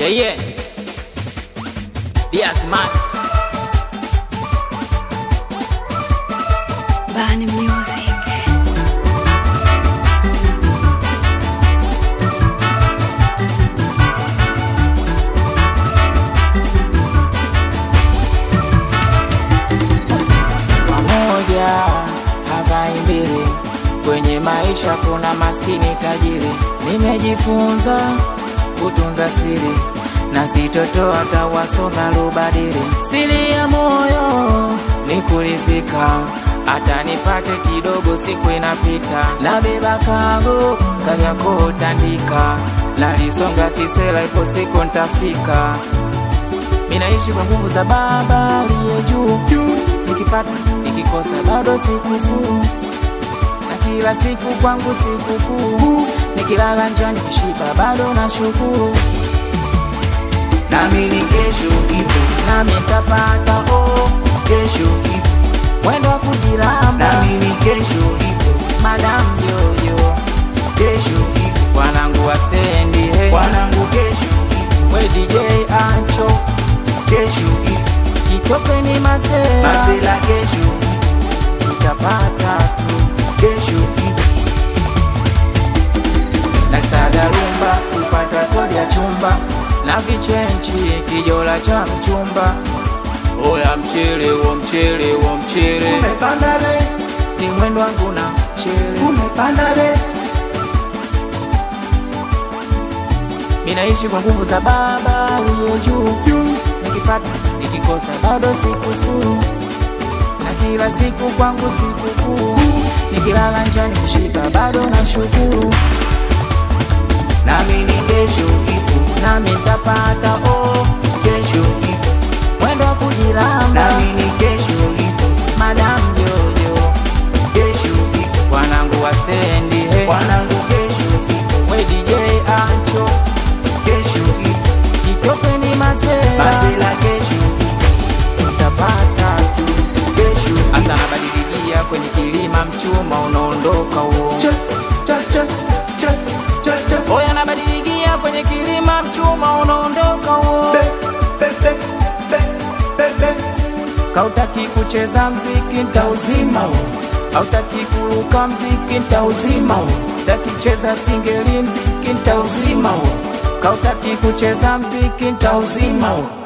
Yeah, yeah. Diaz man. Bani Music. Pamoja havai mbili, kwenye maisha kuna maskini tajiri. Nimejifunza kutunza siri na sitotoa tawasoma lubadili. Siri ya moyo ni kulizika, hata nipate kidogo, siku inapita. Nabeba kago Kariakoo tandika, nalisonga kisela, ipo siku ntafika. Minaishi kwa nguvu za Baba aliye juu, nikipata nikikosa bado sikufuru, na kila siku kwangu sikukuu, nikilala njaa nikishiba bado na shukuru, nami ni kesho ipo, nami nitapata oh, kesho ipo, mwendo wa kujiramba, nami ni kesho ipo, madam yoyo, kesho ipo, wanangu wa stendi hey, wanangu kesho ipo, we DJ Ancho, kesho ipo, kitopeni masela, masela kesho ipo, nitapata tu kesho ipo, nasaga rumba kupata kodi ya chumba na vichenchi kijola cha mchumba oya mchele wo mchele wo mchele umepanda be, ni mwendo wangu na mchele umepanda be, minaishi kwa nguvu za baba aliye juu juu, nikipata nikikosa bado sikufuru na kila siku kwangu sikukuu nikilala njaa nikishiba bado na shukuru nami ni kesho ipo, nami ntapata oh, kesho ipo, mwendo wa kujiramba nami ni kesho ipo, madam jojo kesho ipo, wanangu wa stendi hey. wanangu kesho ipo, we DJ Ancho kesho ipo, kitopeni masela masela kesho ipo, utapata tu kesho ipo. hasa nabadiligia kwenye kilima mchuma unaondoka huo Cha, cha, cha, cha, cha, cha. oya nabadiligia kwenye kilima mchuma unaondoka huo Be, be, be, be, be, be. kautaki kucheza mziki ntauzima huo hautaki kuruka mziki ntauzima huo taki kucheza singeli mziki ntauzima huo kautaki kucheza mziki ntauzima huo